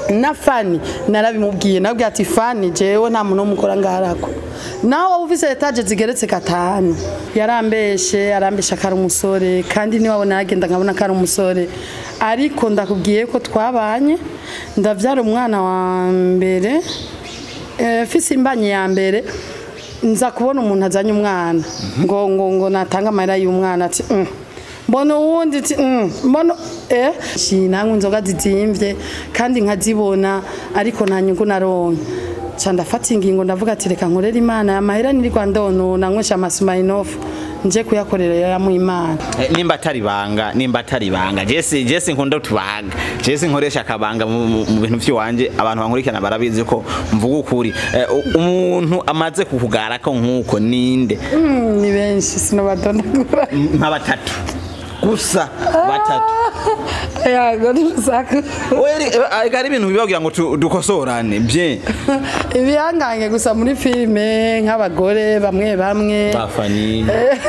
na fani narabimubwiye nabwiye ati fani jewe nta muntu w'umukora ngaharako naho waba ufise etaje zigeretse gatanu yarambeshe arambesha ko ari umusore kandi niwabona yagenda nkabona ko ari umusore ariko ndakubwiye ko twabanye ndavyara umwana wa mbere eh, fise imbanye ya mbere nza kubona umuntu azanye umwana ngo ngo ngo natanga amahera y'umwana ati "Mm." mbona uwundi ati "Mm." mbona eh nanywa inzoga zizimvye kandi nkazibona ariko nta nyungu naronke ca ndafata ingingo ndavuga ati reka nkorere imana aya mahera nirirwa ndonona nywesha amasumayinofu nje kuyakorera yamu imana Eh, nimba atari banga nimba atari banga jesi jesi nkunda tubanga jesi nkoresha akabanga mu mu- mu bintu by'iwanje abantu bankurikirana barabizi ko mvuga ukuri Eh, u- umuntu amaze kukugara ko nkuko ninde Mm, ni benshi sinobadondagura nka batatu gusa batatu yago ntirusaku ariko ari ibintu bibagira ngo tu- dukosorane bye ibihangange gusa muri filime nk'abagore bamwe bamwe bafani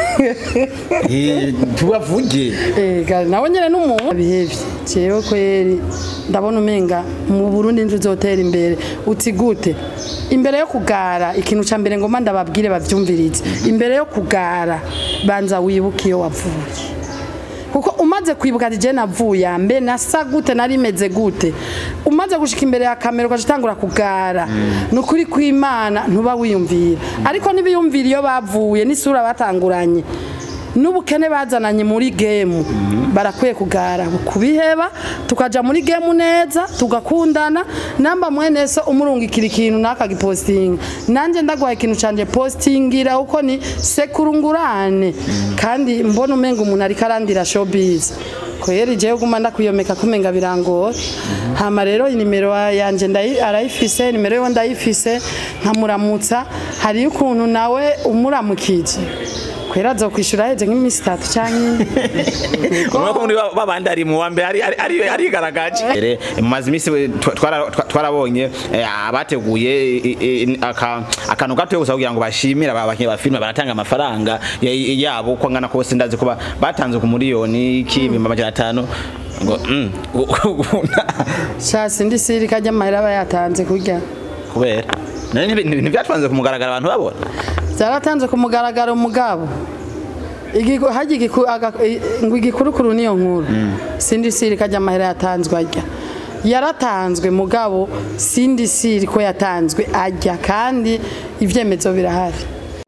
Eh, tubavuge Ega nawe nyene n'umuntu bihevye jewe kweri ndabona umenga mu Burundi nje uzotera imbere uti gute imbere yo kugara ikintu ca mbere ngoma ndababwire bavyumvirize imbere yo kugara banza wibuke iyo wavuye kuko umaze kwibuka ati je navuye mbe nasa gute narimeze gute umaze gushika imbere ya kamera ukacitangura kugara ni ukuri kw'imana ntuba wiyumvira ariko nibiyumvira iyo bavuye n'isura batanguranye n'ubukene bazananye muri gemu barakwiye kugara kubiheba tukaja muri gemu neza tugakundana namba mwene so umurungikira ikintu nakagipostinga nanje ndagwaye ikintu canje postingira uko ni sekurungurane kandi mbona umenga umuntu ariko arandira showbiz kweri jewe guma ndakwiyomeka kumenga birangora hama rero inimero yanje ndayi- arayifise nimero yiwe ndayifise nkamuramutsa hariyo ukuntu nawe umuramukije kwera azokwishura heze nk'iminsi itatu canke umwe ko muri ba- babandi ari mu wa mbere ari- ari- ari- arigaragaje Ere, mumaze iminsi we- twa- twara- twa- twarabonye eh, abateguye i- i- aka- akantu gatoya gusa kugira ngo bashimire aba bakinnyi ba filime baratanga amafaranga ya- yabo uko angana kose ndazi ko ba- batanze ku miliyoni k'ibihumbi amajana atanu ngo mm, gu- gu- sha sindi siri kajya amahera aba yatanze kurya kubera nari ntibi- ntibyatwanze kumugaragara abantu babona byaratanze ku mugaragaro mugabo Igiku- harya igiku- aga- i- ngo igikurukuru niyo nkuru sindi siri kajya amahera yatanzwe ajya yaratanzwe mugabo sindi siri ko yatanzwe ajya kandi ibyemezo birahari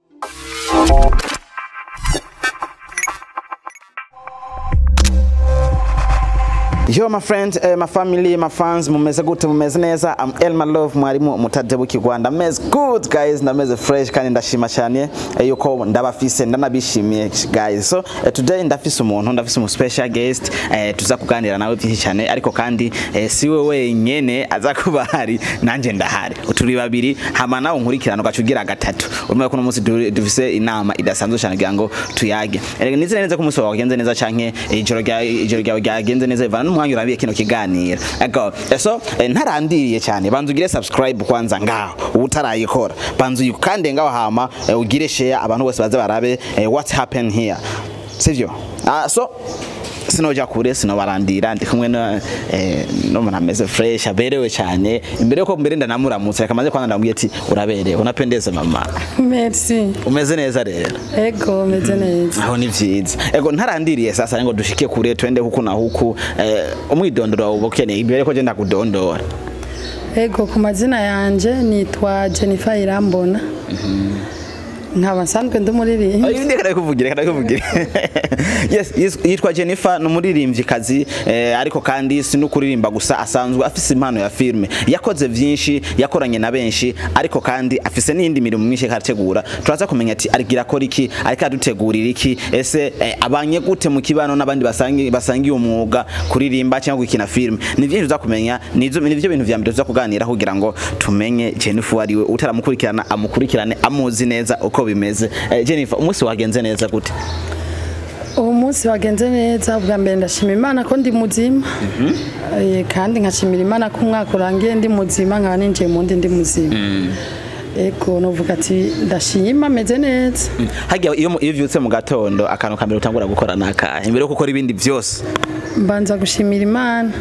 Yo my friends, eh, my family, my fans, mumeze gute mumeze neza. I'm Elma Love mwarimu mutadebuki Rwanda. Meze good guys, ndameze fresh kandi ndashima cyane eh, yuko ndabafise ndanabishimiye guys. So eh, today ndafise umuntu, ndafise umu special guest eh, tuza kuganira nawe byinshi cyane ariko kandi eh, siwe wenyene aza kuba hari nanje ndahari. Turi babiri hama nawe nkurikirana ugaca ugira gatatu. Urumva ko uno munsi du- dufise inama idasanzwe cyane kugira ngo tuyage. Erega nizere neza ko umunsi wawe wagenze neza canke ijoro rya ijoro ryawe ryagenze neza ivana n'umwanya urabiye kino kiganiro. Ego, so eh, ntarandiriye cyane banza ugire subscribe kwanza ngaho utarayikora. Banza uyikande ngaho hama eh, ugire share abantu bose baze barabe eh, what happened here. Sivyo? Ah so sinoja kure sinobarandira ndi kumwe no eh, n'umuntu ameze fresh aberewe cyane imbere yuko mbere ndanamuramutse reka maze kwanza ndamubwiye ati uraberewe unapendeza mama merci umeze neza rero ego meze neza aho ni vyiza ego ntarandiriye sasa ngo dushike kure twende huku na huku eh, umwidondoro wawe uba ukeneye imbere ko je ndakudondora ego ku mazina yanje nitwa jennifer irambona nkaba nsanzwe ndi umuririmbyi Ayo ndi kada kuvugira kada kuvugira yes yes, yitwa Jennifer numuririmbyi kazi eh, ariko kandi si no kuririmba gusa asanzwe afise impano ya filme yakoze vyinshi yakoranye na benshi ariko kandi afise n'indi mirimo myinshi karategura turaza kumenya ati arigira akora iki ariko adutegurira iki ese eh, abanye gute mu kibano n'abandi basangi basangiye umwuga kuririmba cyangwa gukina filme ni vyinshi tuza kumenya nizo nivyo bintu vya mbere tuza kuganira kugira ngo tumenye Jennifer ariwe utaramukurikirana amukurikirane amuzi neza uko bimeze eh, Jennifer umunsi wagenze neza gute ubu munsi wagenze neza bwa mbere ndashima imana ko ndi muzima Eh, kandi nkashimira imana ko umwaka urangiye ndi muzima nkaba ninjiye mu ndi ndi muzima ego novuga ati ndashima meze neza hagiye iyo iyo uvyutse mu gatondo akantu ka mbere utangura gukora nakahe imbere yo gukora ibindi byose mbanza gushimira imana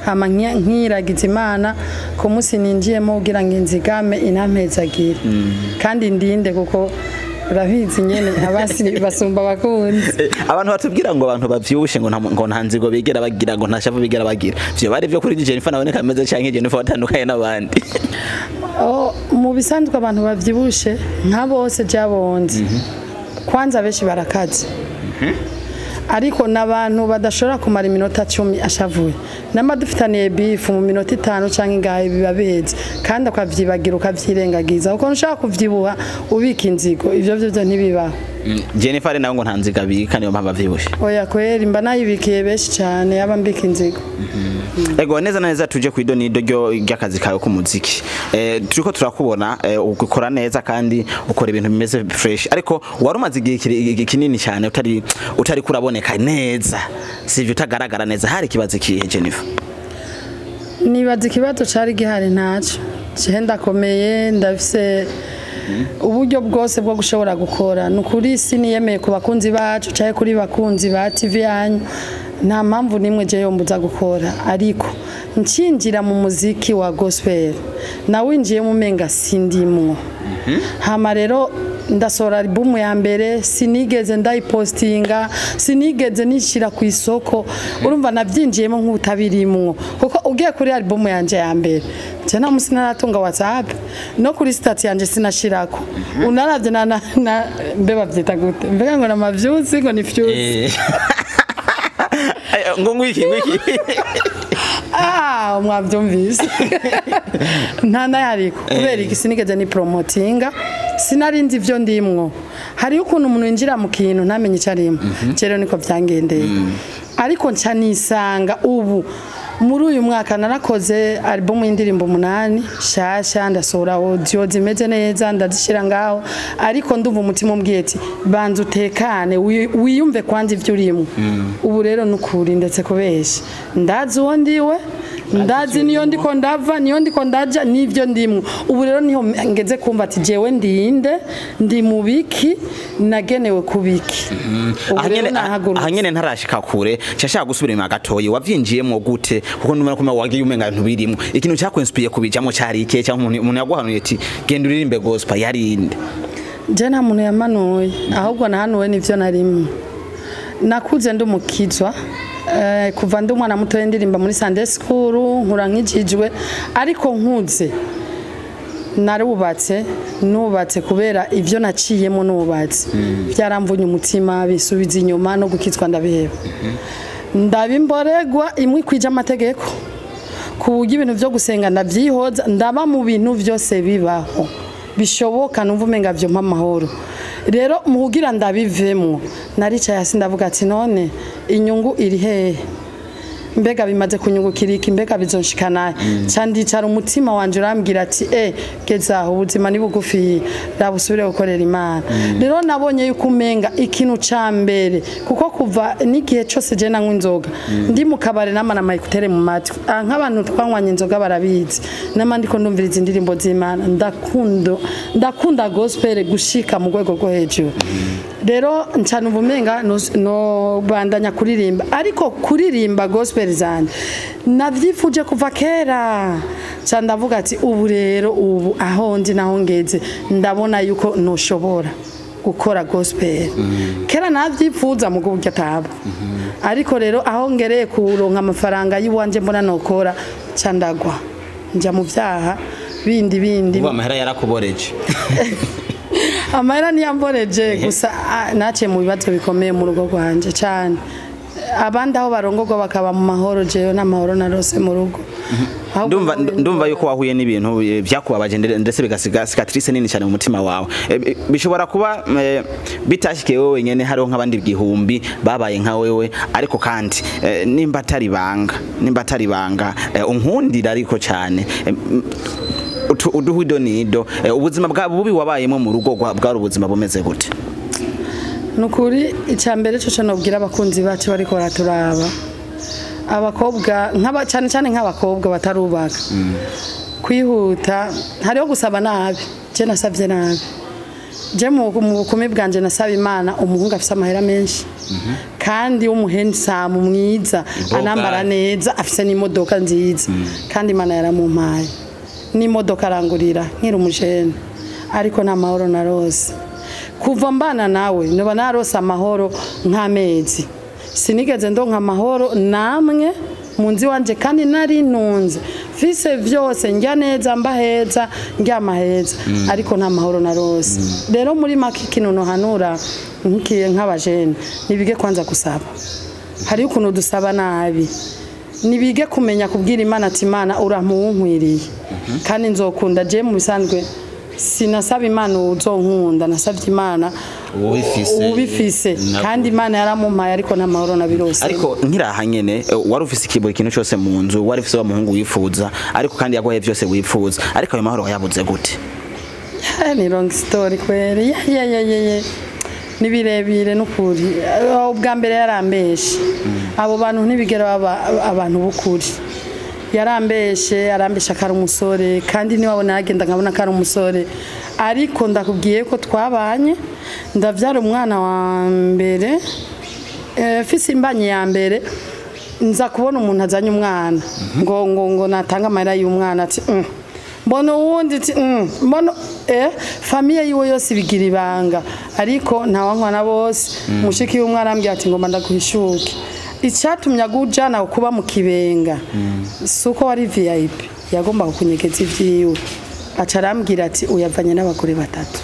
hama nki- nkiragiza imana ku munsi ninjiyemo kugira ngo inzigame inampezagire kandi ndinde kuko urabizi nyene abasi basumba abakunzi Eh, abantu batubwira ngo abantu bavyibushe ngo nta ngo nta nzigo bigera bagira ngo nta shavu bigera bagira vyo bari vyo kuri Jennifer nawe kameze canke Jennifer watandukanye n'abandi Oh, mu bisanzwe abantu bavyibushe nka bose jabonze kwanza benshi barakaze ariko n'abantu badashobora kumara iminota cumi ashavuye nama dufitaniye bifu mu minota itanu canke ingahe biba biheze kandi ukavyibagira ukavyirengagiza kuko ntushaka kuvyibuha ubika inzigo ivyo vyo vyo ntibibaho Mm, Jennifer nawe ngo nta nziga bika niyo mpamvu avyibushe oya kweri mba nayibikiye benshi cane yaba mbika inzigo Ego neza na neza tuje ku idonido ryo ry'akazi kawe k'umuziki. Eh turiko turakubona eh, ukora neza kandi ukora ibintu bimeze fresh ariko wari umaze igihe kiri- kinini cyane utari utari kuraboneka neza. Sivyo utagaragara neza hari kibazo kihe Jennifer. nibaza ikibazo cari gihari ntaco jewe ndakomeye ndafise uburyo bwose bwo gushobora gukora ni ukuri siniyemeye ku bakunzi bacu canke kuri bakunzi ba tv yanyu nta mpamvu nimwe je yombuza gukora ariko ncinjira mu muziki wa gospel nawinjiyemo umenga sindimwo hama rero ndasohora albumu ya mbere sinigeze ndayipostinga sinigeze nishira ku isoko urumva nabyinjiyemo nk'utabirimwo kuko ugiye kuri albumu yanje ya mbere je nta musi naratunga whatsapp no kuri stati yanje sinashirako unaravye na, na, na mbe bavyita gute mbega ngo namavyusi ngo ni fyusi ngo ngwiki ngwiki. Ah, mwabyumvise nta nayariko kubera iki sinigeze ni promotinga sinarinzi ivyo ndimwo hariho ukuntu umuntu yinjira mu kintu ntamenye icyo arimo rero niko byangendeye ariko nca nisanga ubu muri uyu mwaka narakoze album y'indirimbo umunani shasha ndasohora audio zimeze neza ndazishyira ngaho ariko ndumva umutima umbwiye ati banza utekane wi- wiyumve kwanza ibyo urimo ubu rero nukuri ndetse kubeshya ndazi uwo ndiwe ndazi niyo ndiko ndava niyo ndiko ndaja nivyo ndimwo ubu rero niho ngeze kumva ati jewe ndinde ndi mu biki nagenewe kubiki ubu rero Ahanyene nahagurutse ahanyene ntarashika kure cyashaka gusubira inyuma gatoyi wavyinjiyemo gute kuko numara kuma wagiye umenga ibintu birimo ikintu cyakwenspiye kubijamo cyari iki cyangwa umuntu umuntu yaguhanuye ati genda uririmbe gospel yarinde je nta muntu yamanuye ahubwo nahanuwe nivyo narimwe nakuze ndi umukizwa eh, kuva ndi umwana mutoya ndirimba muri Sunday school nkura nkijijwe ariko nkuze narubatse nubatse kubera ivyo naciyemo nubatse byaramvunye umutima bisubiza inyuma no gukizwa ndabiheba ndabimboregwa imwe kwija amategeko ku buryo ibintu byo gusenga ndabyihoza ndaba mu bintu byose bibaho bishoboka numva umenga byo mpa amahoro rero mu kugira ndabivemo naricaye hasi ndavuga ati none inyungu iri hehe mbega bimaze kunyungukira iki mbega bizonshikana ca ndicara umutima wanje urambwira ati e geza aho ubuzima ni bugufi raba usubire gukorera imana rero nabonye yuko umenga ikintu ca mbere kuko kuva n'igihe cose je nanywa inzoga ndi mu kabare nama na mayikutere mu matwi Ah, nk'abantu twanywanye inzoga barabizi nama ndiko ndumviriza indirimbo z'imana ndakunda ndakunda gospel gushika mu rwego rwo hejuru rero ncana ubumenga no- no bandanya kuririmba ariko kuririmba gospel zanje navyifuje kuva kera ca ndavuga ati ubu rero ubu aho ndi naho ngeze ndabona yuko noshobora gukora gospel kera navyifuza mu buryo ataba ariko rero aho ngereye kuronka amafaranga y'iwanje mbona nokora ca ndagwa nja mu vyaha bindi bindi ubu amahera yarakuboreje amahera niyamboreje gusa ah, naciye mu bibazo bikomeye mu rugo rwanje cyane abandi aho barongorwa bakaba mu mahoro jewe n'amahoro narose mu rugo Ahubwo ndumva nahuye ndumva yuko wahuye n'ibintu eh, byakubabaje ndere- ndetse bigasiga cicatrice nini cyane mu mutima wawe Eh, eh, bishobora kuba eh, bitashikiye wowe wenyene hariho nk'abandi igihumbi babaye nka wewe ariko kandi eh, nimba atari banga nimba atari banga eh, unkundira ariko cyane Eh, m- utu- uduha idonido Eh, ubuzima bwa bubi wabayemo mu rugo gwa- bwari ubuzima bumeze gute nukuri icya mbere cyo nobwira abakunzi bacu bariko baraturaba abakobwa nk'aba cyane cyane nk'abakobwa batarubaka kwihuta hariho gusaba nabi je nasabye nabi je mu mu bukumi bwanje nasaba imana umuhungu afise amahera menshi kandi w'umuhensamu mwiza Imboga. anambara neza afise n'imodoka nziza kandi imana yaramumpaye n'imodoka arangurira nkiri umujene ariko nta mahoro narose kuva mbana nawe noba narose amahoro nk'amezi sinigeze ndonka amahoro namwe mu nzu iwanje kandi nari ntunze fise vyose njya neza mba heza ndyama heza ariko nta mahoro narose rero muri make ikintu nohanura nkikiye nk'abajene nibige kwanza gusaba hariho ukuntu dusaba nabi nibige kumenya kubwira imana ati imana uramuwunkwiriye kandi nzokunda je mu bisanzwe sinasaba imana uzonkunda nasabye imana ubifise ubifise Na- kandi imana yaramumpaye ariko nta mahoro nabirose ariko nkiraha nyene eh, wari ufise ikiburi ikintu cyose mu nzu wari ufise wa muhungu wifuza ariko kandi yaguhaye byose wifuza ariko ayo mahoro wayabuze gute Eh, ni long story kweri Ya, ya, ya, ya, ya. ni birebire n'ukuri Eh, ubwa mbere yarambeshe abo bantu ntibigera baba abantu b'ukuri yarambeshe arambesha ko ari umusore kandi niwabona yagenda nkabona ko ari umusore ariko ndakubwiye ko twabanye ndabyara umwana wa mbere eh, fise imbanyi ya mbere nza kubona umuntu azanye umwana ngo ngo ngo natanga amahera y'umwana ati "Mm." mbona uwundi ati "Mm." mbona eh famiye yiwe yose ibigira ibanga ariko ntawankwana bose mushiki w'umwana arambwira ati ngomba ndaguhishuke icyatumye agujana kuba mu kibenga si uko wari vip yagombaga kunyegeza ibyiwe aca arambwira ati uyavanye n'abagore batatu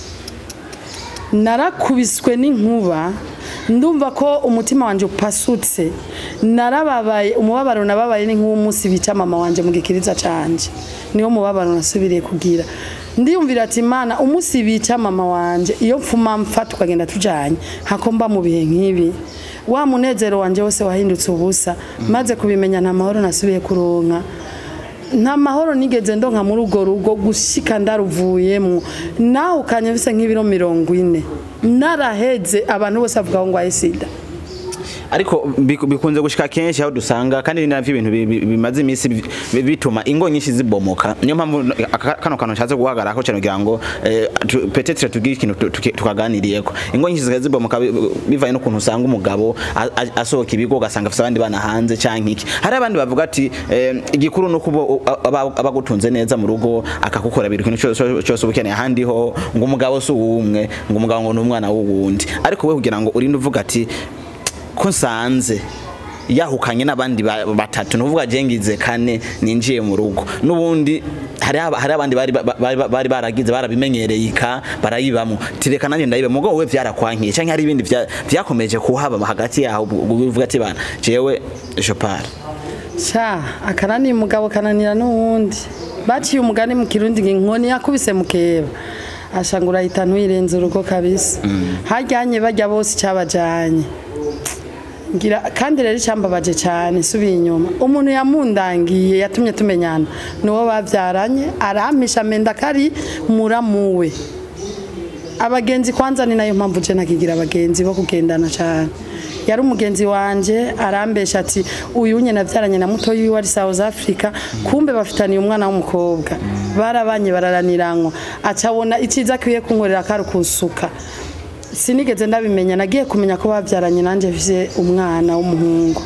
narakubiswe n'inkuba ndumva ko umutima wanjye upasutse narababaye umubabaro nababaye ni nk'umunsi bica mama wanjye mu gikiriza canje niwo mubabaro nasubiriye kugira ndiyumvira ati imana umunsi bica mama wanjye iyo mfuma mfa tukagenda tujanye hako mba mu bihe nk'ibi wa munezero wanjye wose wahindutse ubusa maze kubimenya nta mahoro nasubiye kuronka nta mahoro nigeze ndonka muri urwo rugo gushika ndaruvuyemo nawe ukanya bisa nk'ibiro mirongo ine naraheze abantu bose bavuga ngo aye sida ariko biku- bikunze gushika kenshi aho dusanga kandi ni navyo ibintu bi- bi- bimaze iminsi bi- bi- bituma ingo nyinshi zibomoka niyo mpamvu aka- kano kantu nshatse guhagarara ko cyane kugira ngo eh, tu- peut-être tugire ikintu tu- tuki- tukaganiriyeko ingo nyinshi zikaza zibomoka bi- bivanye n'ukuntu usanga umugabo a- a- asohoka ibigo ugasanga afite abandi bana hanze canke iki hari abandi bavuga ati eh, igikuru ni uko abagutunze neza mu rugo akakukora biri ikintu cyose cyose uba ukeneye ahandi ho ngo umugabo si uwumwe ngo umugabo ngo ni umwana w'uwundi ariko we kugira ngo urinde uvuga ati ko nsanze yahukanye n'abandi ba- batatu nuvuga jengize kane ninjiye mu rugo n'ubundi hari aba- hari abandi bari ba- bari bari baragize barabimenyereye ika barayibamo tireka nanjye ndayibe mugo we byarakwankiye canke hari ibindi vya- vyakomeje kuhaba hagati yaho uvuga ati bana jewe je pars sha akananiye umugabo kananira n'uwundi baciye umugani mu kirundi ngo inkoni yakubise mukeba ashanga urahita ntuyirenze urugo kabisa hajyanye bajya bose icyabajyanye ngira kandi rero icyambabaje cyane subiye inyuma umuntu yamundangiye yatumye tumenyana niwo babyaranye arampisha amenda kari muramuwe abagenzi kwanza ni nayo mpamvu je nakigira abagenzi bo kugendana cyane yari umugenzi wanje arambesha ati uyu nye navyaranye na muto yiwe ari South Africa kumbe bafitaniye umwana w'umukobwa barabanye bararaniranwa acabona iciza akwiye kunkorera kari kunsuka sinigeze ndabimenya nagiye kumenya ko babyaranye nanjye mfise umwana w'umuhungu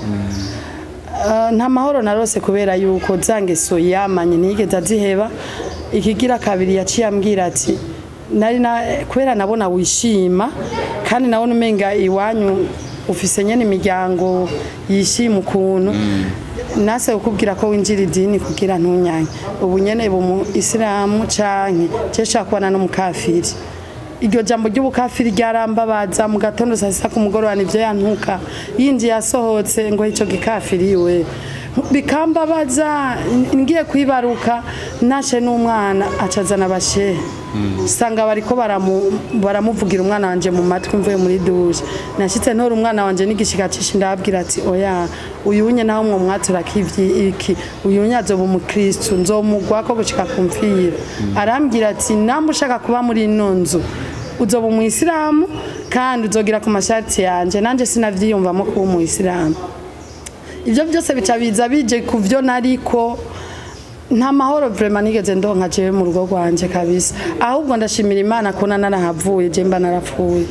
Ah, nta mahoro narose kubera yuko za ngeso yamanye ntiyigeze aziheba ikigira kabiri yaciye ambwira ati nari na kubera nabona wishima kandi nabona umenga iwanyu ufise nyene imiryango yishima ukuntu nase kukubwira ko winjira idini kugira ntunyange ubu nyene bu isilamu canke je shaka kubana n'umukafiri iryo jambo ry'ubukafiri ryarambabaza mu gatondo saa sita ku mugoroba nivyo yantuka yinjiye asohotse ngo ico gikafiriwe bikambabaza ngiye kwibaruka nashe n'umwana acazana abashehe sanga bariko baramu- baramuvugira umwana wanje mu matwi mvuye muri dushe nashitse ntora umwana wanje n'igishika cishi ndababwira ati oya uyunye naho mwo mwatura kivyi iki uyunye azoba umukristu nzomugwako gushika kumfira arambwira ati namba ushaka kuba muri ino nzu uzoba umuyisilamu kandi uzogira ku mashati yanje nanje sinavyiyumvamo kuba umuyisilamu ibyo byose bica biza bije ku byo nariko nta mahoro vraiment nigeze ndonka jewe mu rugo rwanje kabisa ahubwo ndashimira imana ko narahavuye je mba narapfuye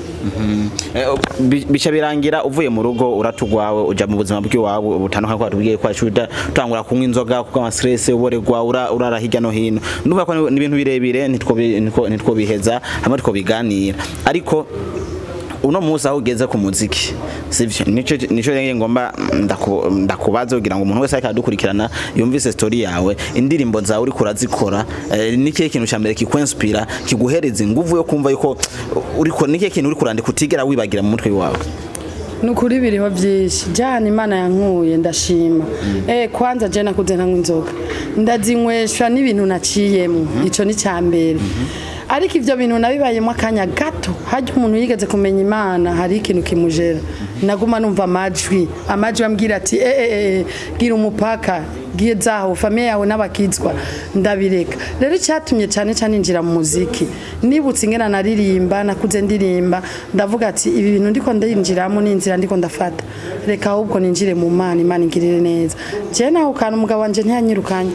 Eh, bi- bica birangira uvuye mu rugo uratugwawe uja mu buzima bw'iwawe butandukanye kwa tubwiye kwa shuda utangura kunywa inzoga kuko ama stress uboregwa ura urara hirya no hino ndumva ko ni ibintu birebire nitwo bi- nitwo nitwo biheza hamwe two biganira ariko uno munsi aho ugeze ku muziki sivyo nico nico rero ngomba ndaku- ndakubaza kugira ngo umuntu wese ariko adukurikirana yumvise story yawe indirimbo zawe uri kurazikora eh, ni kihe kintu cya mbere kikwenspira kiguhereza inguvu yo kumva yuko uriko ni kihe kintu uri kurandika utigera wibagira mu mutwe wawe ni ukuri biriho byinshi jana imana yankuye ndashima eh kwanza je nakuze ntanywa inzoga ndazinyweshwa n'ibintu naciyemo ico ni cya mbere ariko ivyo bintu nabibayemo akanya gato hajya umuntu yigeze kumenya imana hari ikintu kimujera naguma numva amajwi amajwi ambwira ati eh eh eh gira umupaka gizaho famiye yawe n'abakizwa ndabireka rero icyatumye cyane cyane injira mu muziki nibutse ingena naririmba nakuze ndirimba ndavuga ati ibi bintu ndiko ndinjiramo ni inzira ndiko ndafata reka ahubwo ninjire mu mana imana ingirire neza je naho kana umugabo wanje ntiyanyirukanye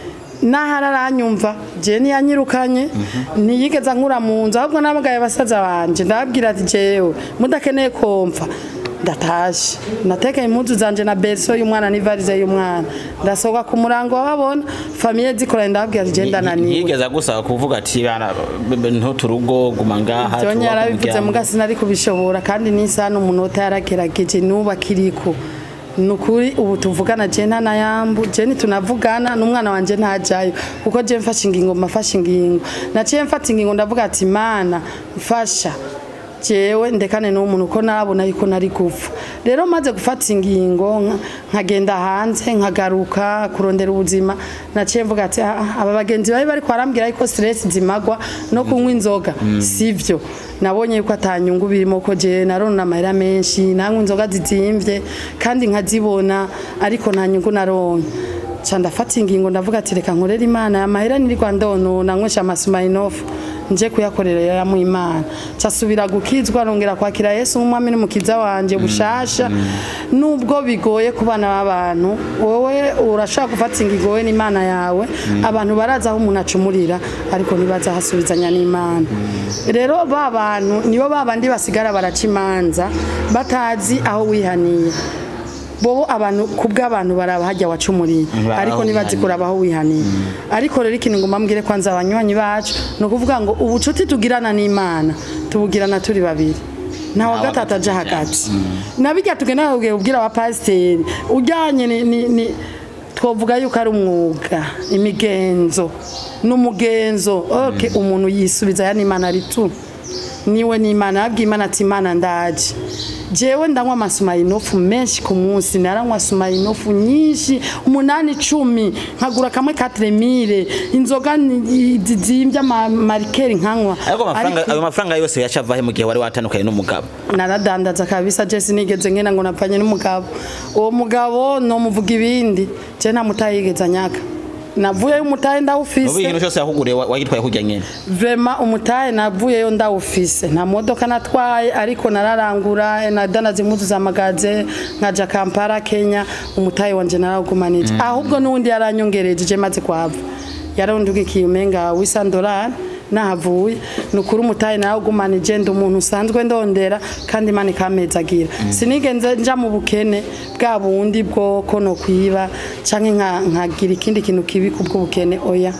nahari aranyumva je ntiyanyirukanye ntiyigeze ankura mu nzu ahubwo nabagaye basaza banje ndababwira ati jewe mudakeneye komfa ndatashe natekeye impuzu zanje na berso y'umwana n'ivarize y'umwana ndasohoka ku murango wababona famiye zikoranye ndababwira ati je ndananiwe yigeze agusaba kuvuga ati bana ntuturugo guma ngaha Vyonye twubake yarabivuze umuryango." muga sinari kubishobora kandi n'isaha n'umunota yaragerageje nuba kiriko nukuri ubu tuvugana je nta nayambu je nitunavugana n'umwana wanje ntajayo kuko je mfashe ingingo mafashe ingingo naciye mfata ingingo ndavuga ati mana mfasha jewe ndekane n'umuntu uko narabona yuko nari gupfa rero maze gufata ingingo nka- nkagenda hanze nkagaruka kurondera ubuzima naciye mvuga ati "Ah, ah, aba bagenzi bari bari kwarambwira yuko stress zimagwa no kunywa inzoga sivyo nabonye yuko atanyungu birimo ko je narona amahera menshi nanywa inzoga zizimvye kandi nkazibona ariko nta nyungu naronka ca ndafata ingingo ndavuga ati reka nkorera imana amahera nirirwa ndonona nywesha amasumayinofu nje kuyakorera ya mu imana casubira gukizwa nongera kwakira yesu nk'umwami n'umukiza wanje bushasha nubwo bigoye ku bana b'abantu wowe urashobora gufata ingingo wowe n'imana yawe abantu barazi aho umuntu acumurira ariko ntibaza hasubizanya n'imana rero ba bantu nibo ba bandi basigara baraca imanza batazi aho wihaniye bobo abantu kubw'abantu baraba hajya wacumuriye Baraho ariko nibazi wihaniye. kuraba aho wihaniye ariko rero ikintu ngomba mbwire kwanza abanywanyi bacu ni ukuvuga ngo ubucuti tugirana n'imana tubugirana turi babiri nta wa gatatu aja hagati nabirya tugenda kubwira ubwira wa pasiteri ujyanye ni- ni- ni twovuga yuko ari umwuga imigenzo n'umugenzo okay, umuntu yisubiza ya n'imana ari tu niwe n'imana yabwiye imana ati imana ndaje jewe ndanywa amasumayinofu menshi ku munsi naranywa sumayinofu nyinshi umunani icumi nkagura kamwe katremire inzoga ni- zizimbye amarikeri nkanywa ariko amafaranga Ariko- ayo mafaranga yose yacavahe mu gihe wari watandukanye n'umugabo naradandaza kabisa je sinigeze ngena ngo napfanye n'umugabo uwo mugabo nomuvuga ibindi je nta mutahe yigeze anyaka navuyeyo umutahe ubu ndawufise ikintu cyose yakuguriye wa- wagitwaye kujya nyene vrema umutahe navuyeyo ndawufise nta modoka natwaye ariko nararangura nadandaza impuzu za magaze nkaja kampala kenya umutahe wanje narawugumanije ahubwo n'uwundi yaranyongereje je maze kuhava yarondugikiye umenga wisandorari nahavuye ni ukuri umutahe narawugumanije ndi umuntu usanzwe ndondera kandi imana ikampezagira sinigenze nja mu bukene bwa bundi bwo ko no kwiba canke nka- nkagira ikindi kintu kibi kubw'ubukene oya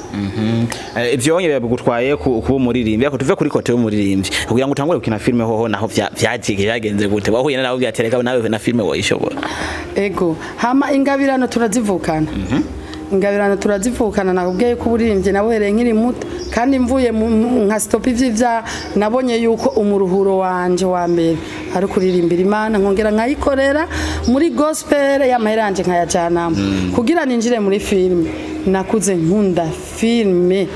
Eh, ivyo wonye bigutwaye ku- kuba umuririmbyi ariko tuve kuri kote y'umuririmbyi kugira ngo utangure gukina filime hoho naho vya- vyagiye vyagenze gute wahuye nawe byatereka nawe na filime woyishobora ego hama ingabirano turazivukana ingabirano turazivukana nakubwiye ko uburirimbyi nabuhereye nkiri muto kandi mvuye mu- mu- nka stop ivy'ivya nabonye yuko umuruhuro wanje wa mbere ari kuririmbira imana nkongera nkayikorera muri gospel y'amahera yanje nkayajanamo kugira ninjire muri filime nakuze nkunda filime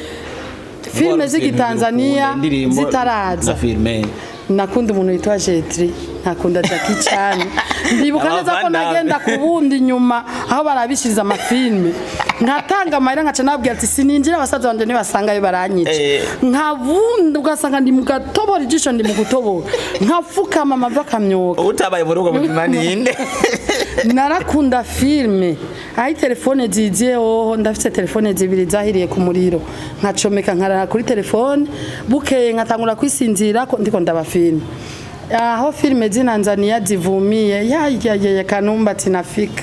filime z'igitanzania zitaraza na filime nakunda umuntu witwa Jetri nakunda Jackie Chan ndibuka neza ko Abavandamwe. nagenda ku bundi nyuma aho barabishiriza amafilme nkatanga amahera nkaca nabwira ati sininjira abasaza banje nibasangayo baranyica Eh. nkabundi ugasanga ndi mu gatobora ijisho ndi mu gutobora nkapfukama amava akamyoka utabaye mu rugo muzima ninde narakunda filme aho telefone ziziye hoho ndafite telefone zibiri zahiriye ku muriro nkacomeka nkarara kuri telefone bukeye nkatangura kwisinzira ko ndiko ndaba filme aho filme zinanzania zivumiye yayayaya kanumba tinafika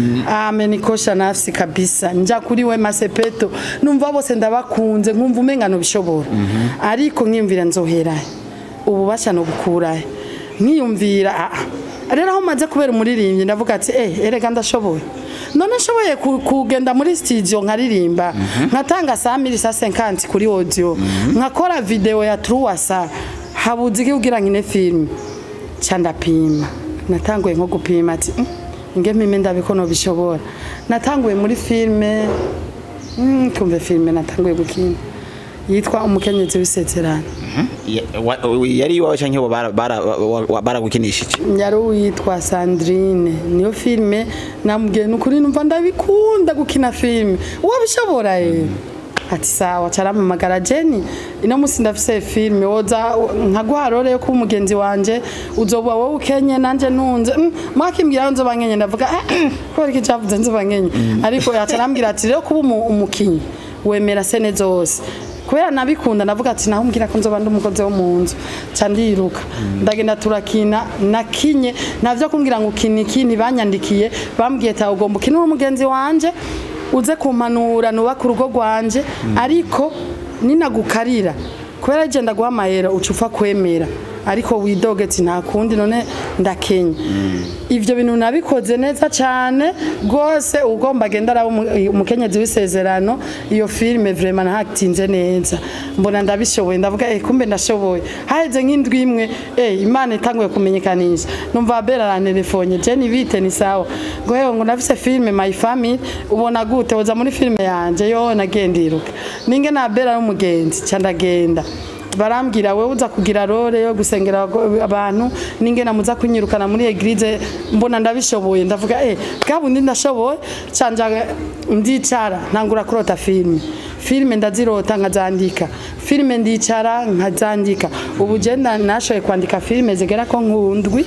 amenikosha nafsi kabisa nja kuri we masepeto numva bose ndabakunze nkumva umenga nobishobora ariko nkiyumvira nzoherahe ububasha no gukurahe nkiyumvira ah, rero aho maze kubera umuririmbyi ndavuga ati eh erega ndashoboye none nshoboye ku- kugenda muri studio nkaririmba nkatanga saa mili saa senkanti kuri audio nkakora video ya truwasa habuze iki kugira nkine filime ca ndapima natanguye nko gupima ati "Mm, nge mpime ndabe ko nobishobora natanguye muri filime mm, kumve filime natanguye gukina yitwa umukenyezi w'isezerano Ya- wa- yari iwawe canke bo bara- bara- wa- wa- baragukinishije yari uwitwa Sandrine niyo filime namubwiye nukuri numva ndabikunda gukina filime wabishobora eh ati sawa carampamagara Jenny ino musi ndafise filime woza nkaguha role yo kuba umugenzi wanje uzoba wowe ukenye nanje ntunze mm, mwakimbwira nzoba nkenye ndavuga "Ah, kubera iki cavuze nzoba nkenye ariko yacarambwira ati rero kuba umu- umukinyi wemera sene zose kubera nabikunda ndavuga ati naho mbwira ko nzoba ndi umukozi wo mu nzu ca ndiruka ndagenda turakina nakinye navyo kumbwira ngo ukina iki ntibanyandikiye bambwiye tawe ugomba ukina uri umugenzi wanje uze kumpanura nubaka urugo rwanje ariko ninagukarira kubera je ndaguha amahera uca upfa kwemera ariko widogetse nta kundi none ndakenya ivyo bintu nabikoze neza cyane rwose ugomba agenda araba umu- umukenyezi w'isezerano iyo filime vraiment nahatinze neza mbona ndabishoboye ndavuga eh kumbe ndashoboye haheze nk'indwi imwe eh imana itanguye kumenyekanisha numva bera arantelefone je ni bite ni sawa ngo hewe ngo nafise filime my family ubona gute woza muri filime yanje yo nagendiruka ninge na bera n'umugenzi ca ndagenda barambwira wewe uza kugira role yo gusengera abago- abantu n'ingena muza kunyirukana muri eglise mbona ndabishoboye ndavuga eh bwa bundi ndashoboye canja ndicara ntangura kurota filime filime ndazirota nkazandika filime ndicara nkazandika ubu je nda- nashoboye kwandika filime zigera ko nkundwi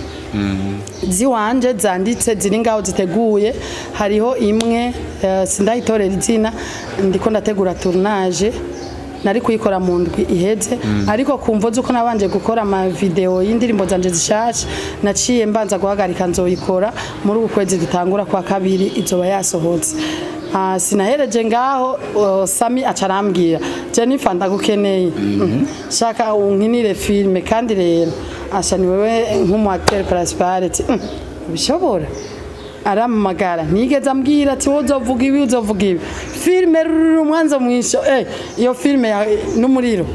ziwanje zanditse ziri ngaho ziteguye hariho imwe eh, sindayitorera izina ndiko ndategura tournage nari kuyikora mu ndwi iheze ariko kumva uko nabanje gukora ama video y'indirimbo zanje zishasha naciye mbanza guhagarika nzoyikora muri uku kwezi dutangura kwa kabiri izoba yasohotse Ah, sinahereje ngaho uh, Sami acarambwira Jennifer ndagukeneye Mhm. shaka unkinire filme kandi rero asha ni wewe nk'umu acteur principal ati "Mm, bishobora arampamagara ntigeze ambwira ati wowe uzovuga ibi uzovuga ibi filime ruru mwanzo mwisho eh iyo filime ya n'umuriro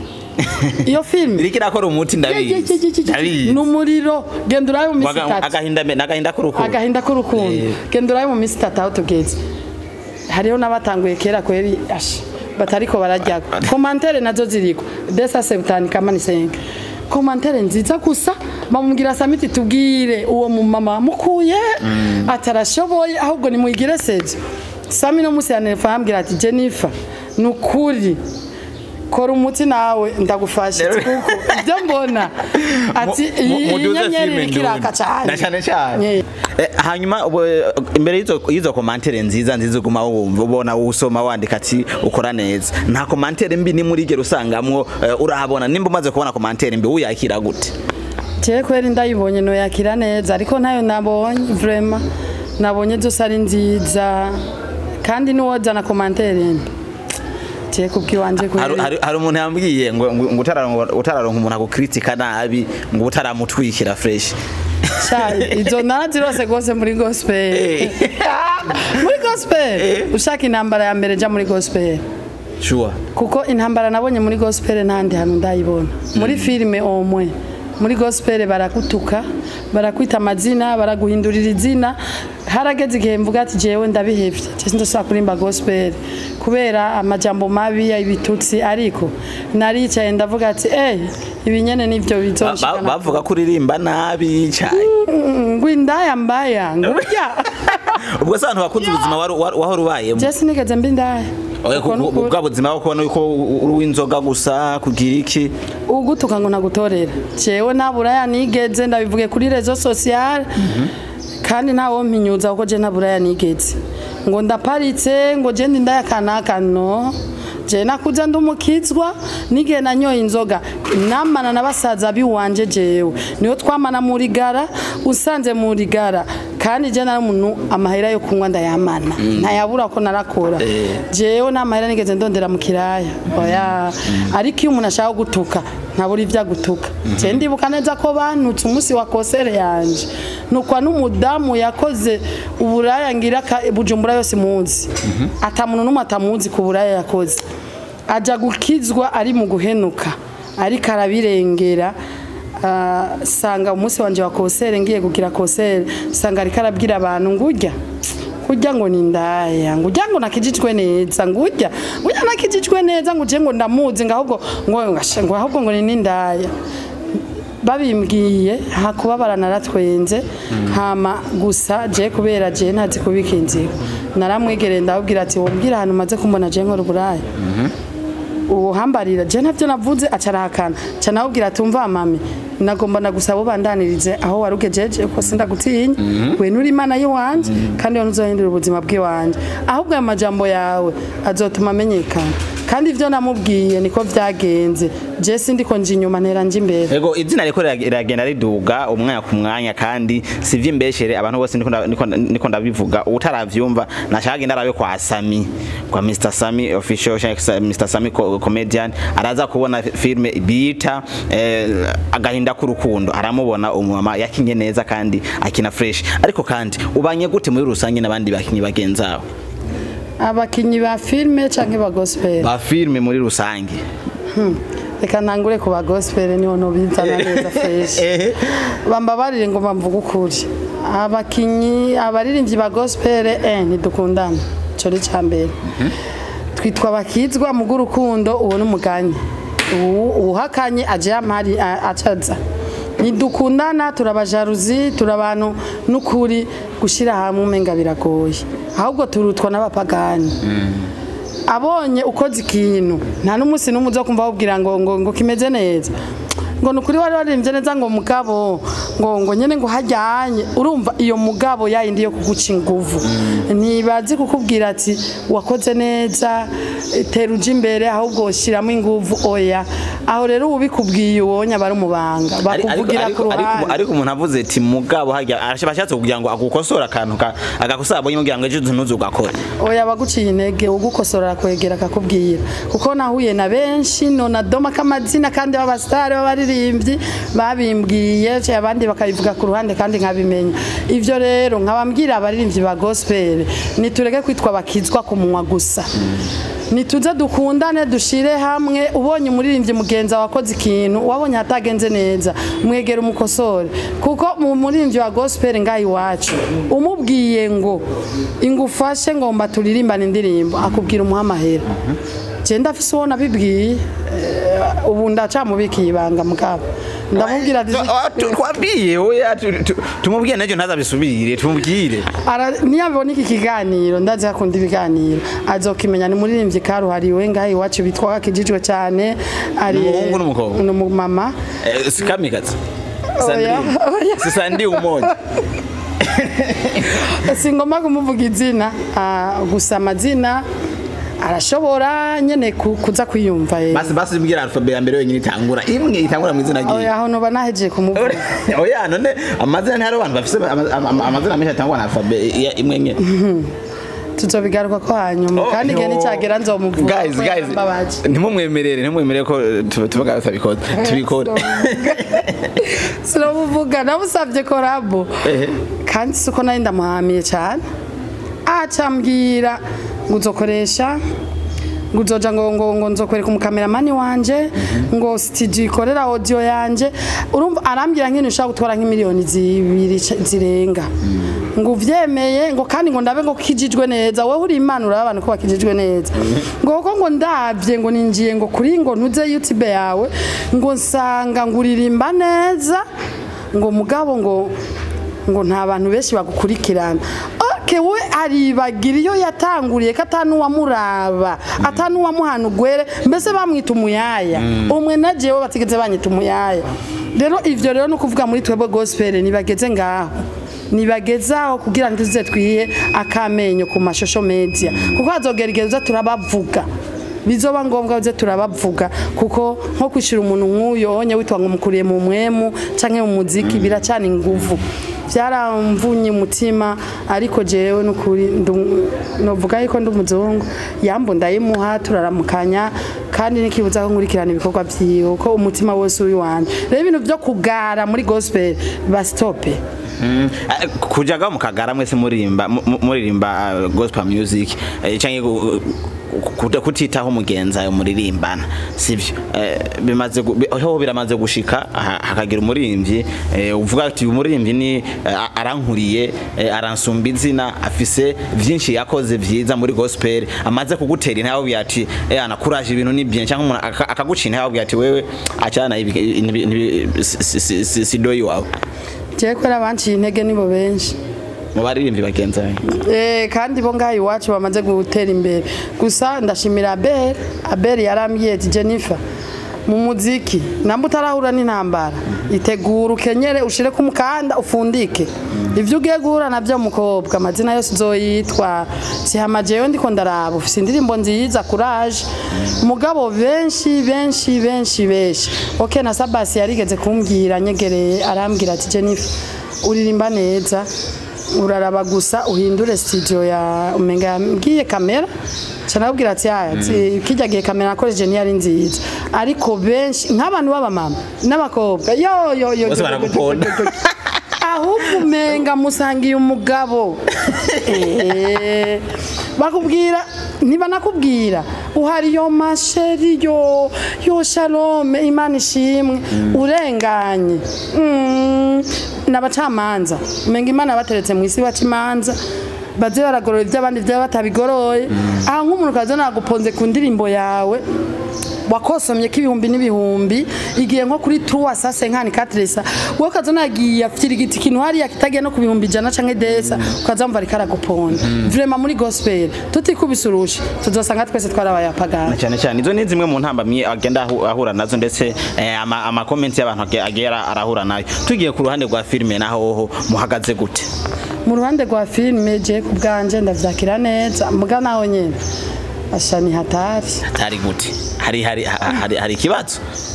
iyo filime iriko irakora umuti ndabizi ndabizi n'umuriro genda urabe mu minsi Waga- itatu agahinda mbe n'agahinda k'urukundo agahinda k'urukundo Eh. genda urabe mu minsi itatu aho tugeze hariho n'abatanguye kera kweri asha batariko barajya komantere nazo ziriko desa sebutani kama ni senga komantere nziza gusa bamubwira samiti tubwire uwo mumama mukuye atarashoboye ahubwo nimuyigire sejo sami no musi yanelefo yambwira ati jennifer ni ukuri kora umuti nawe ndagufasha Rero- kuko ibyo mbona ati Mu- mu- iyi muduze nyenyeri filime iriko iraka ndundi. cyane na cyane cyane Yeah. Eh, hanyuma ubu, eh, imbere y'izo y'izo komantere nziza nziza uguma wumva ubona usoma wandika ati ukora neza nta komantere mbi ni muri gero usangamwo eh, urahabona nimba umaze kubona komantere mbi uyakira gute Jewe kweri ndayibonye noyakira neza ariko ntayo nabonye vraiment nabonye zose ari nziza kandi nuwozana komantere mbi jewe kubwiwanje hari kweri hari- hari umuntu yambwiye ngo ngo ngo utararonka utararonka umuntu akukritika nabi ngo utaramutwikira fresh Sha, izo narazirose rwose muri gospel Eh. muri gospel ushaka intambara ya mbere jya muri gospel sure kuko intambara nabonye muri gospel ntandi hantu ndayibona muri filime omwe muri gospel baragutuka barakwita amazina baraguhindurira izina harageze igihe mvuga ati jewe ndabihevye cyese ndashaka kurimba gospel kubera amajambo mabi ibitutsi ariko naricaye ndavuga ati eh ibi nyene nivyo Ba- ba- bizoshikana bavuga ko uririmba nabi cyane ngo indaya mbaya ngo burya ubwo se abantu bakunze ubuzima wari- wari- wahora ubayemo jesi nigeze mba indaya Oya, Uko ku- ni ku- ukuri. bwa buzima bwo kubona yuko uri uw'inzoga gusa kugira iki ugutuka ngo nagutorera jewe nabura yanigeze ndabivuge kuri rezo sociale kandi ntawo mpinyuza kuko je ntaburaya nigeze ngo ndaparitse ngo je ndi ndaya kanaka no je nakuza ndi umukizwa n'igihe nanyoye inzoga namana na basaza biwanje jewe niyo twamana muri gara usanze muri gara kandi je nari umuntu amahera yo kunywa ndayamana ntayabura ko narakora jewe nta mahera nigeze ndondera mu kiraya oya ariko iyo umuntu ashaka gutuka ntabura ibyo agutuka je ndibuka neza ko bantutse umunsi wa kosere yanje nukwa n'umudamu yakoze uburaya ngira ka- bujumbura yose muzi ata muntu n'umwe atamuzi ku buraya yakoze aja gukizwa ari mu guhenuka ariko arabirengera Ah, sanga umunsi wanje wa kosere ngiye kugira kosere sanga ariko arabwira abantu ngurya kurya ngo ni ndaya ngurya ngo nakijijwe neza ngurya ngurya nakijijwe neza nguje ngo ndamuzi ngahubwo ngo ngashe- ngo ahubwo ngo ni n'indaya babimbwiye hakubabara naratwenze hama gusa je kubera je ntazi kubika inzira naramwegereye ndababwira ati wombwira ahantu maze kumbona je nkora uburaya uhambarira je ntavyo navuze acarahakana ca nawubwira ati umva mami nagomba nagusaba ubandanirize aho warugejeje ko sindagutinya we nuri imana yiwanje kandi we ntuzohindura ubuzima bw'iwanje ahubwo ayo majambo yawe azotuma amenyekana kandi ivyo namubwiye niko vyagenze je sindiko nje inyuma ntera nje imbere Ego izina riko rirag- riragenda riduga umwanya ku mwanya kandi sivyo imbeshere abantu bose niko nda- niko niko ndabivuga utaravyumva nashaka genda arabe kwa Sami kwa Mr Sami official cyangwa se Mr Sami co- comedian araza kubona filme bita eh, agahinda k'urukundo aramubona umumama yakinye neza kandi akina fresh ariko kandi ubanye gute muri rusange n'abandi bakinyi bagenzawe abakinyi ba filme canke ba gospel ba filme muri rusange reka ntangure ku ba gospel niho nobizana neza fresh ehe bambabarire ngo bamvuge ukuri abakinyi abaririmbyi ba gospel eh ntidukundana ico ni ca mbere twitwa abakizwa mu bw'urukundo uwo n'umuganyi Uwu- uwuhakanye aje yampari a- acaza ntidukundana turabajaruzi turi abantu n'ukuri gushyira hamwe umenga biragoye ahubwo turutwa n'abapagani abonye ukoze ikintu nta n'umunsi n'umwe uza kumva wabwira ngo ngo ngo kimeze neza ngo nukuri wari waririmbye neza ngo mugabo ngo ngo nyene ngo hajyanye urumva iyo mugabo yayindi yo kuguca inguvu ntibazi kukubwira ati wakoze neza eh, tera uje imbere ahubwo shyiramo inguvu oya aho rero ubikubwiye ubonye abari umubanga Ari- ariko- bakuvugira ku ariko- ariko- ruhande ariko umuntu avuze ati mugabo hajya arashatse kugira ngo agukosora akantu ka- agakosora abonye kugira ngo ejo ntuze ugakore oya baguciye intege ugukosora kwegera akakubwira kuko nahuye na benshi nona doma k'amazina kandi b'abasitari b'abaririmbyi babimbwiye ce abandi bakabivuga ku ruhande kandi nkabimenya ivyo rero nkabambwira abaririmbyi ba gospel nitureke kwitwa bakizwa ku munwa gusa nituze dukundane dushire hamwe ubonye umuririmbyi mugenza wakoze ikintu wabonye hatagenze neza mwegera umukosore kuko mu muririmbyi wa gospel ngaha iwacu umubwiye ngo ingufashe ngomba turirimbane indirimbo akubwira umuha amahera je ndafise uwo nabibwiye eh, ubu ndacamubikiye ibanga mugabo ndamubwira ati twabwiye oya tu- tu- tumubwire n'ejo ntazabisubire tumubwire Ara- niyabona iki kiganiro ndazi akunda ibiganiro azokimenya ni muririmbyi karuhariwe ngaha iwacu bitwa akijijwe cyane ari Ni umuhungu n'umukobwa? ni umumama Eh, si kamikazi Oya, oya. si sandi umoja singomba kumuvuga izina ah, gusa amazina arashobora nyene ku- kuza kwiyumva ye basi basi mbwira alphabet ya mbere wenyine itangura imwe itangura mu izina ryiwe oya aho noba nahejeje kumuvuga oya none amazina ntihari abantu bafise ama- ama- amazina menshi atangwa na alphabet ya- imwe nye tuzobigaruka ko hanyuma kandi igihe nicyagera nzomuvuga guys ko guys yarambabaje. ntimumwemerere ntimumwemerere ko tu- tuvuga tutabikoze tubikore sinamuvuga namusabye korabo Ehe. kandi siko nari ndamuhamiye cyane acambwira ngo uzokoresha ngo uzoja ngo ngo ngo nzokwereka umukameramani wanje ngo studio ikorera audio yanje urumva arambwira nk'ibintu ushaka gutwara nk'imiliyoni zibiri c- zirenga ngo uvyemeye ngo kandi ngo ndabe ngo kijijwe neza wowe uri imana uraba abantu ko bakijijwe neza ngo kuko ngo ndabye ngo ninjiye ngo kuri ngo ntuze youtube yawe ngo nsanga ngo uririmba neza ngo mugabo ngo ngo nta bantu benshi bagukurikirana oke we aribagira iyo yatanguriye ko atanuwamuraba atanuwamuhana ugwere mbese bamwita umuyaya umwe na jewe batigeze banyita umuyaya rero ivyo rero no kuvuga muri twebwe gospel nibageze ngaho nibagezaho kugira ngo tuze twihe akamenyo ku mashosho media kuko hazogerageza turabavuga bizoba ngombwa uze turabavuga kuko nko kwishira umuntu nk'uyo onye witwa ngo mukuriye mu mwemu canke mu muziki biracana inguvu byaramvunye umutima ariko jewe nukuri ndu- novuga yuko ndi umuzungu yambo ndayimuha turaramukanya kandi nikibuza ko nkurikirana ibikorwa vyiwe ko umutima wose uri wanje rero ibintu vyo kugara muri gospel basitope Mm. Eh, kujaga mukagara mwese muririmba mu- mu- muririmba uh, gospel music eh, canke gu- ku- kutitaho mugenza muririmbana sivyo Eh, bimaze gu- bi- ho biramaze gushika ha- hakagira umuririmvyi eh, uvuga ati uyu muririmvyi ni eh, arankuriye eh, aransumba izina afise vyinshi yakoze vyiza muri gospel amaze kugutera intambwe ati eh anakuraje ibintu ni bien cyangwa umuntu aka- akaguca intambwe ati wewe acana ibi ibi- ibi- si- si- si- si- si doyi wawe jewe kubera banciye intege nibo benshi mu baririmbyi bagenza Eh, kandi bo ngaha iwacu bamaze gutera imbere gusa ndashimira abel abel yarambwiye ati jennifer mu muziki namba utarahura n'intambara itegura ukenyere ushire ku mukanda ufundike ivyo ugiye guhura navyo mukobwa amazina yose uzoyitwa sihama jewe ndiko ndaraba ufise indirimbo nziza courage mugabo benshi benshi benshi benshi ok na sabasi yarigeze kumbwira nyegereye arambwira ati jennifer uririmba neza uraraba gusa uhindure studio ya umenga yambwiye kamera canabwira ati aya ati kijya gihe kamera nakoresheje niyo ari nziza ariko benshi nk'abantu b'abamama n'abakobwa yo yo yo Bose yo, yo, baragukunda. yo, yo, yo. ahubwo umenga musangiye umugabo Eh, bakubwira niba nakubwira uhari yo masheri yo yo shalome imana ishimwe urenganye Mm, n'abacamanza umenga imana bateretse mu isi baca imanza baze baragorora iby'abandi byaba batabigoroye aha nk'umuntu kaza naguponze ku ndirimbo yawe wakosomye ko ibihumbi n'ibihumbi igiye nko kuri tuwa sase nkani katresa wowe ukaza nagiye afite igiti kintu hariya kitagiye no ku bihumbi ijana canke desa ukaza mva ariko araguponda vrema muri gospel tutikubise urushi tuzosanga twese twarabaye apagani cyane cyane izo ni zimwe mu ntambamyi agenda ahu- ahura nazo ndetse eh, ama- amakomenti y'abantu age- agera arahura nayo tugiye ku ruhande rwa filime naho hoho muhagaze gute mu ruhande rwa filime je ku bwanje ndavyakira neza muga naho nyene asha ni hatari atari gute hari hari ha- hari hari ikibazo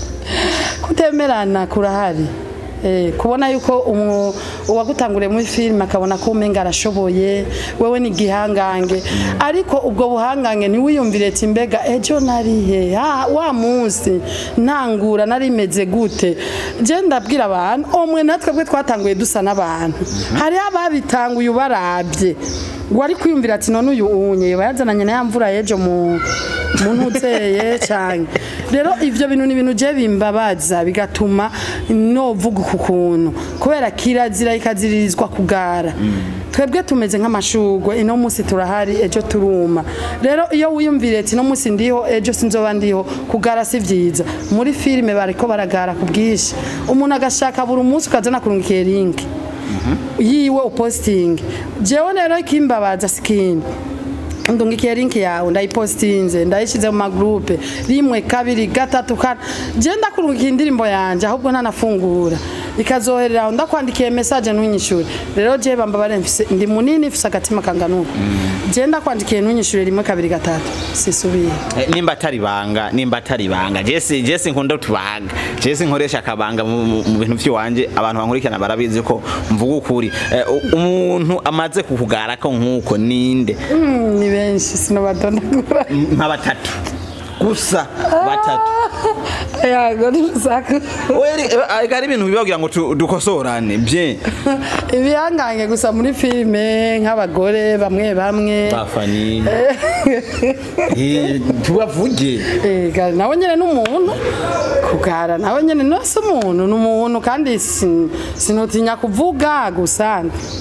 kutemerana kurahari Eh, kubona yuko umu- uwagutanguriye muri filime akabona ko umenga arashoboye wewe ni igihangange ariko ubwo buhangange ntiwiyumvire ati mbega ejo narihe ha, wa munsi ntangura narimeze gute je ndabwira abantu omwe natwe bwe twatanguye dusa n'abantu hariho ababitanguye ubarabye wari kwiyumvira ati none uyu unye bayazananye na ya mvura y'ejo mu muntu uteye cyane rero ivyo bintu ni ibintu je bimbabaza bigatuma novuga uku kuntu kubera kirazira ikaziririzwa kugara twebwe tumeze nk'amashugwe ino munsi turahari ejo turuma rero iyo wiyumvire ati no munsi ndiho ejo sinzoba ndiho kugara si vyiza muri filime bariko baragara ku bwinshi umuntu agashaka buri munsi ukazana kurungikiye linki yiwe upostinge jewe rero ikimbabaza sikini ndungikiye linki yawe ndayipostinze ndayishize mu magrupe rimwe kabiri gatatu kane je ndakurungikiye indirimbo yanje ahubwo ntanafungura ikazoherera aho ndakwandikiye message ntunyishure rero je bamba baremfise ndi munini mfise agatima kanganuka je ndakwandikiye ntunyishure rimwe kabiri gatatu sisubiye Eh, nimba atari banga nimba atari banga jesi jesi nkunda utubanga jesi nkoresha akabanga mu mu- mu bintu by'iwanje abantu bankurikirana barabizi ko mvuga ukuri Eh, u- umuntu amaze kukugara ko nkuko ninde Mm, ni benshi sinobadondagura nka batatu gusa batatu yago ntusaku ariko ari ibintu bibagira ngo tu- dukosorane bye ibihangange gusa muri filime nk'abagore bamwe bamwe bafani Eh, tubavuge Ega nawe nyene n'umuntu kugara nawe nyene nose umuntu n'umuntu kandi sin- sinotinya kuvuga gusa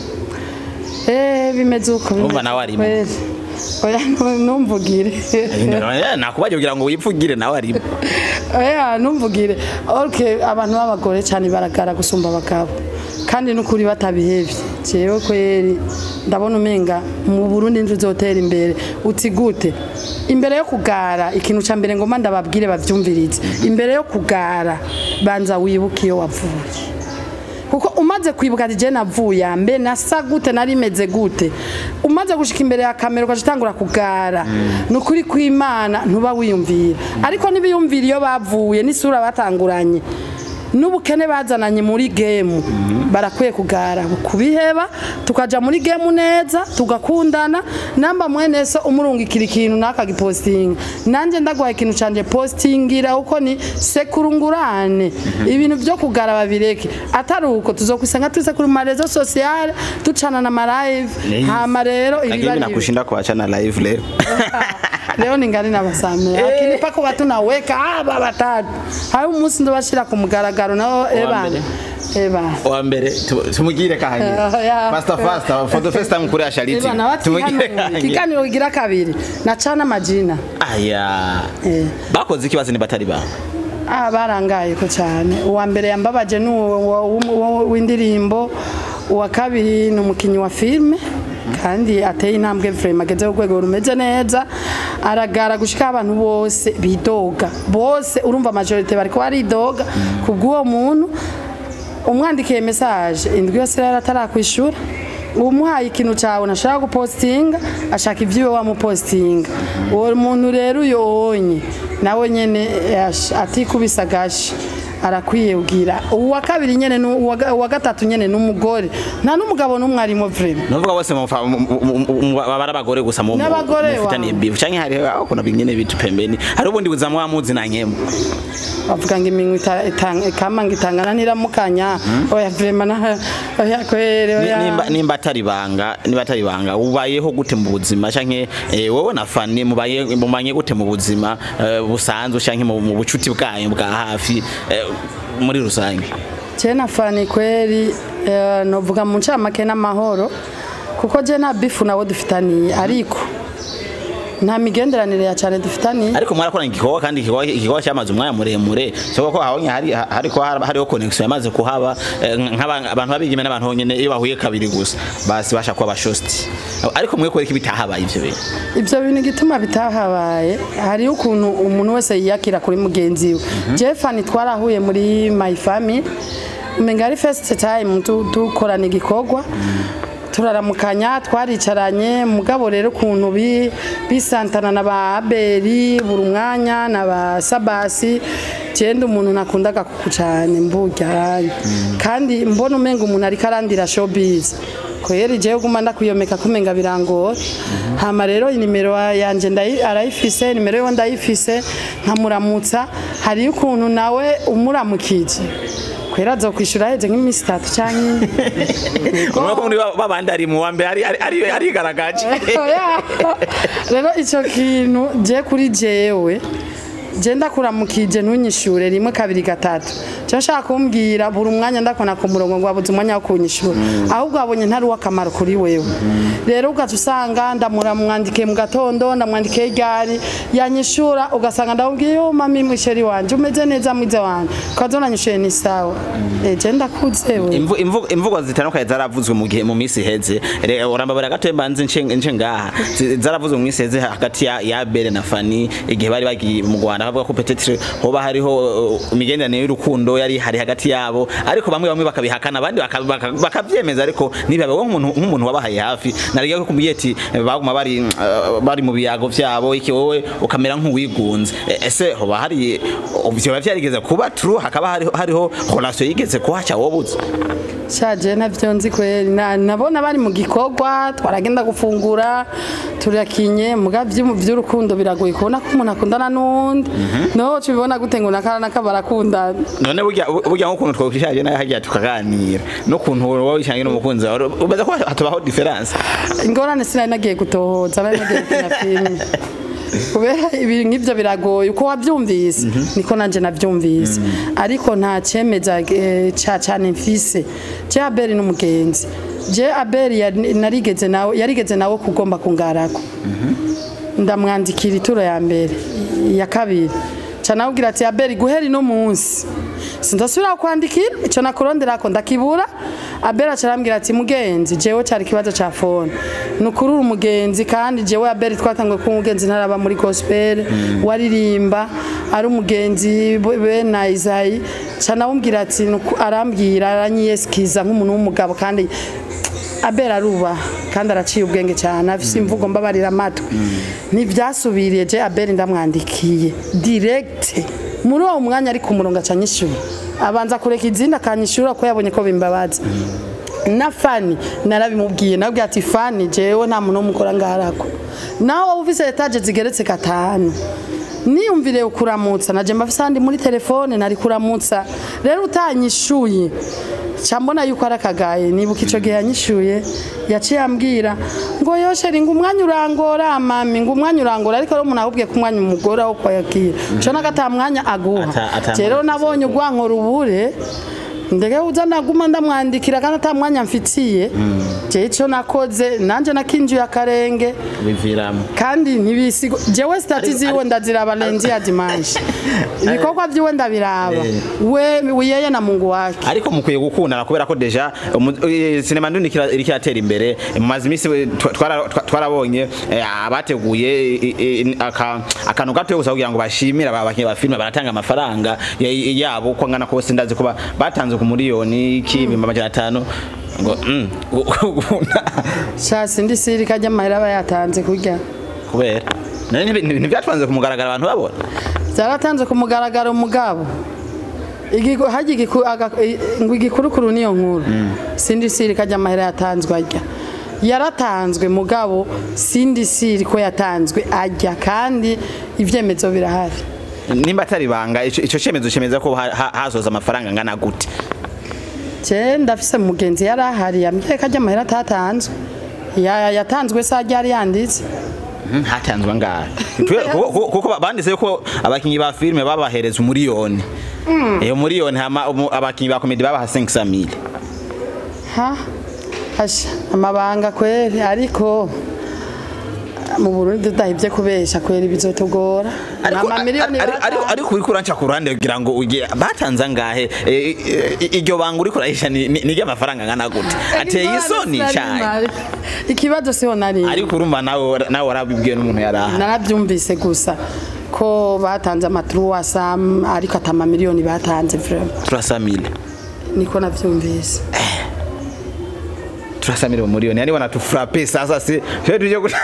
eh bimeze uko Urumva bimeze nawe arimo. kweli. oya nu- numvugire nakubaje kugira ngo wipfugire nawe arimo oya numvugire okay abantu b'abagore cyane baragara gusumba abagabo kandi n'ukuri batabihevye jewe kweri ndabona umenga mu Burundi nje uzotera imbere uti gute imbere yo kugara ikintu ca mbere ngoma ndababwire bavyumvirize imbere yo kugara banza wibuke iyo wavuye kuko umaze kwibuka ati je navuye mbe nasa gute nari meze gute umaze gushika imbere ya kamera ugaca utangura kugara ni ukuri kw'imana ntuba wiyumvira ariko n'ibiyumvira iyo bavuye n'isura batanguranye n'ubukene bazananye muri gemu barakwiye kugara kubiheba tukaja muri gemu neza tugakundana namba mwene so umurungikira ikintu nakagipostinga nanje ndagwaye ikintu canje postingira uko ni sekurungurane ibintu byo kugara babireke atari uko tuzokwisanga tuse kuri marezo sociale ducana na malive hama rero lakini ibiba mimi ari nakushinda kuachana live leo leo ningali nabasamira lakini pako watu naweka aba batatu hayo umunsi ndobashira ku mugaragaro nao eba mbere? eba wa mbere tu- tumugire kahanye Yeah. faster faster for the first time kuri ashariti eba nawe tumugire kahanye kiganiro kigira kabiri nacana majina aya Eh. bakoze ikibazo ni batari ba ah barangaye ko cyane uwa mbere yambabaje ni uwo- uwo- uwo- w'indirimbo uwa kabiri ni umukinnyi wa filime kandi ateye intambwe frame ageze ku rwego rumeze neza aragara gushika abantu bose bidoga bose urumva majorite bariko baridoga ku bw'uwo muntu umwandikiye message indwi yose rero atarakwishura umuhaye ikintu cyawe nashaka gupostinga ashaka ibyiwe wamupostinga uwo muntu rero uyonye nawe nyene yash- atikubisa agashi arakwiye ubwira uwa kabiri nyene ni uwa ga- uwa gatatu nyene ni umugore nta n'umugabo n'umwe arimo vrema nuvuga bose mufa- mu- mu- mu- mu- baba ari abagore gusa mu N'abagore mufitaniye wa- bifu canke hari aho kuna bingene bitu pembeni hari ubundi buzamu wa muzi na nkemu bavuga ngo iminwa ita- itanga- ikama ngo itangana ntiramukanya oya vrema na oya kwere Ni- oya nimba nimba atari banga niba atari banga ubayeho gute mu buzima canke eh, wowe na fani mubaye mumanye gute mu buzima eh, busanzwe canke mu mu bucuti bwayo bwa hafi eh, muri rusange je na fani kweri eh, novuga mu ncamake n'amahoro kuko je nta bifu nawe dufitaniye ariko nta migenderanire ya cyane dufitaniye ariko mwarakoranye igikorwa kandi igikorwa igikorwa cyamaze umwanya muremure soko ko habonye hari hariko hariho connection yamaze kuhaba eh, nk'abantu abantu babigime n'abantu nyene iyo bahuye kabiri gusa basi basha kuba bashosti ariko mwe kwereka ibitahabaye ivyo bintu ibyo bintu igituma bitahabaye hariho ukuntu umuntu wese yiyakira kuri mugenzi we jefani twarahuye muri my family umenga ari first time tu- dukorana igikorwa turaramukanya twaricaranye mugabo rero ukuntu bi- bisantana na ba aberi buri umwanya na ba sabasi genda umuntu nakundaga kuku cyane mburya kandi mbona umenga umuntu ariko arandira showbiz kweri jewe guma ndakwiyomeka kumenga birangora hama rero inimero yanje ndayi- arayifise nimero yo ndayifise nkamuramutsa hariyo ukuntu nawe umuramukije kwera azokwishura heze nk'iminsi itatu canke urabona ko muri ba- babandi ari mu wa mbere ari ari- ari arigaragaje Oya. rero icyo kintu je kuri jewe je ndakuramukije ntunyishure rimwe kabiri gatatu cyo nshaka kumbwira buri umwanya ndakona ku murongo ngo wabuze umwanya wo kunyishura ahubwo wabonye ntari uw'akamaro kuri wewe rero ugaca usanga ndamuramwandikiye mu gatondo ndamwandikiye ryari yanyishura ugasanga ndamubwiye yo mami mwisheri wanje umeze neza mwize wanje ukazona nyishuye ni sawa Eh, je ndakuze we Imvu- imvu- imvugo zitandukanye zaravuzwe mu gihe mu minsi iheze Re- urambabara gato mbanze nce nce ngaha Zi- zaravuzwe mu minsi iheze hagati ya ya Bere na Fani igihe bari bagiye mu Rwanda bavuga ko peut-être hoba hariho uh, imigenderanire y'urukundo yari hari hagati yabo ariko bamwe bamwe bakabihakana abandi baka- baka- bakavyemeza ariko nibabe wowe nk'umuntu nk'umuntu wabahaye hafi nariga ko kumbwiye ati eh, baguma bari uh, bari mu biyago vyabo iki wowe ukamera nk'uwigunze E- ese hoba hari ivyo vyarigeze kuba true hakaba hariho hariho relation yigeze kuhaca wobuze shaje navyo nzi kweri Na- nabona bari mu gikorwa twaragenda gufungura turakinye muga vyo vy'urukundo biragoye kubona ko umuntu akundana n'undi no tubibona gute ngo nakara nakabarakundana none burya burya nk'ukuntu twakwishaje nayo hagiye tukaganira n'ukuntu wowe wishangiye n'umukunzi wawe ubaza ko hatubaho difference ingorane sinari nagiye gutohoza nari nagiye gukina filime kubera ibi nk'ibyo biragoye uko wabyumvise niko nanjye nabyumvise ariko nta cyemeza eh, ca cyane mfise je abeli n'umugenzi je abeli yari- narigeze nawe yarigeze nawe kugomba kungarako ndamwandikira ituro ya mbere iya kabiri canabwira ati abeli guhera ino munsi sinzasubira kwandikira ico nakuronderako ndakibura abeli acarambwira ati mugenzi jewe cari ikibazo ca fone nukuri uri umugenzi kandi jewe abeli twatanguye kuba umugenzi ntaraba muri gospel waririmba ari umugenzi bena izayi canabumvira ati nuku- arambwira aranyiyesikiza nk'umuntu w'umugabo kandi abera aruba kandi araciye ubwenge cyane afise imvugo mbabarira amatwi ntibyasubiriye je abeli ndamwandikiye direct muri uwo mwanya ari ku murongo aca anyishura abanza kureka izindi akanyishura ko yabonye ko bimbabaza na fani narabimubwiye nabwiye ati fani jewe nta muntu w'umukora ngaharako nawe wowe ufise etaje zigeretse gatanu niyumvire ukuramutsa naje mbafise handi muri telefone nari kuramutsa rero utanyishuye ca mbona yuko ari akagaye nibuka ico gihe yanyishuye yaciye ambwira ngo yosheri ngo umwanya urangora mami ngo umwanya urangora ariko rero umuntu ahubwiye ko umwanya umugora wo kwakira co nagata mwanya aguha Ata- ata- Je rero nabonye urwanko rubure ndege uza naguma ndamwandikira kandi ata mwanya mfitiye je ico nakoze nanje nakinjiye akarenge biviramo kandi ntibisigo jewe stati ziwe ndaziraba lenzi ya dimanche ibikorwa vyiwe ndabiraba we wiyeye na mungu wake ariko mukwiye gukundana kubera ko deja umu- eh, sinema ndundi kira- iriko iratera imbere mu mazi imisi we- twa- twara- twa- twarabonye eh, abateguye eh, eh, aka- akantu gatoya gusa kugira ngo bashimire aba bakinnyi ba filime baratanga amafaranga ya- yabo uko angana kose ndazi kuba batanze ku miliyoni k'ibihumbi amajana atanu ngo mm, gukunda sha sindi siri kajya amahera aba yatanze kurya kubera none ntibi- ntivyatwanze kumugaragara abantu babona byaratanze ku mugaragaro mugabo Igiku- harya igiku- aga- i- ngo igikurukuru niyo nkuru sindi siri kajya amahera yatanzwe ajya yaratanzwe mugabo sindi siri ko yatanzwe ajya kandi ibyemezo birahari nimba atari banga ico ico cemezo cemeza ko ha- ha- hazoza amafaranga angana gute je ndafise mugenzi yari ahari yambwiye ko ajya amahera atatanzwe Ya- yatanzwe se ajya yari yanditse Mhm, hatanzwe angahe Twe- kuko- kuko kuko banditse ko abakinyi ba filime babahereza umuriyoni iyo muriyoni hama umu- abakinyi ba komedi babaha 500 mille ha asha amabanga kweri ariko mu Burundi tudahivye kubesha kweri bizotugora ariko amamiliyoni ari- ari- ariko uriko uranca ku ruhande kugira ngo uge batanze angahe Eh, eh, iryo banga uriko urahisha ni ni- ni ry'amafaranga angana gute ateye isoni cyane ikibazo siho nari ariko urumva nawe nawe warabibwiwe n'umuntu yari aha narabyumvise gusa ko batanze amaturuwasa ariko ata amamiliyoni batanze vraiment 300 mille niko navyumvise turasamira umuriyoni yani wanatufrape sasa si sio tuje ku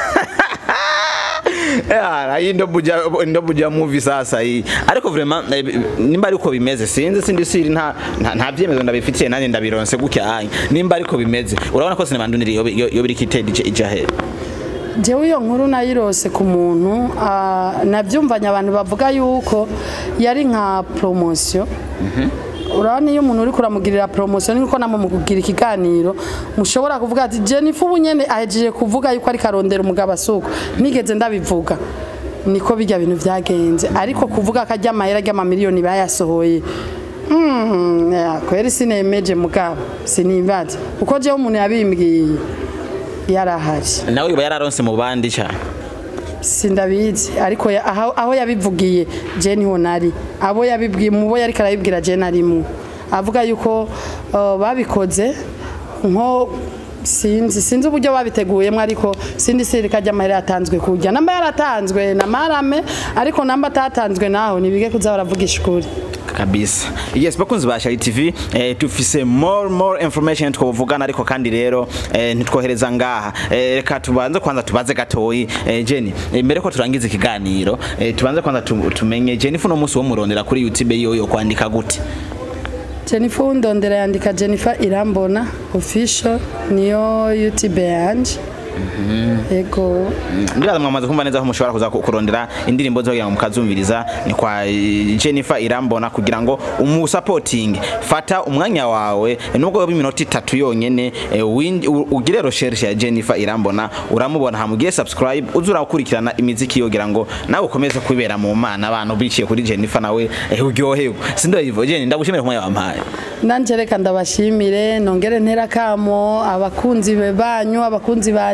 Yeah, hii ndo buja ndo buja movie sasa hii ariko vraiment eh, nimba ariko bimeze sinzi sindi siri nta nta- nta byemezo ndabifitiye nanjye ndabironse gutya hanya nimba ariko bimeze urabona ko sinema nduniri yo yo- yo biri kitedi ija he jewe iyo nkuru nayirose ku muntu ah, nabyumvanye abantu bavuga yuko yari nka promotion urabona iyo umuntu uri kuramugirira promotion niko namwe mu kugira ikiganiro mushobora kuvuga ati Jennifer ubu nyene ahejeje kuvuga yuko ari karondera umugabo asuko nigeze ndabivuga niko bijya bintu byagenze ariko kuvuga ko ajya amahera y'amamiliyoni bayasohoye Mm, ya, kweri sinemeje mugabo sinibaza uko jewe umuntu yabimbwiye yarahari nawe uba yararonse mu bandi cyane sindabizi ariko ya- aho, aho yabivugiye je niho nari abo yabibwiye mu bo yariko arabibwira je narimwe avuga yuko uh, babikoze nko sinzi sinzi uburyo babiteguyemo ariko sindi sirika ry'amahera yatanzwe kurya namba yaratanzwe na marame ariko namba atatanzwe naho nibige kuza baravugisha ukuri kabisa yes bakunzi ba Shari TV eh, tufise more more information twovugana ariko kandi rero eh, ntitwohereza ngaha eh, reka tubanze kwanza tubaze gatoyi eh, Jenny eh, mbere ko turangiza ikiganiro eh, tubanze kwanza tu, tumenye Jennifer no musi wo murondera kuri YouTube yo yo kwandika gute Jennifer Undondera yandika Jennifer Irambona official niyo YouTube yanje ego ndibaza mwamaze kumva neza ko mushobora kuza ku- kurondera indirimbo zo kugira ngo mukazumviriza ni kwa eh, Jennifer Irambona kugira ngo umusapoting fata umwanya wawe nubwo yoba iminota itatu yonyene eh, win- u- ugire recherche ya Jennifer Irambona uramubona hamugiye subscribe uzura gukurikirana imiziki yogira ngo nawe ukomeze kwibera mu mana abantu biciye kuri Jennifer nawe eh, uryoherwe sindo yivo Jenny ndagushimira kumwe wampaye nanje reka ndabashimire nongere ntera kamo abakunzi be banyu abakunzi banje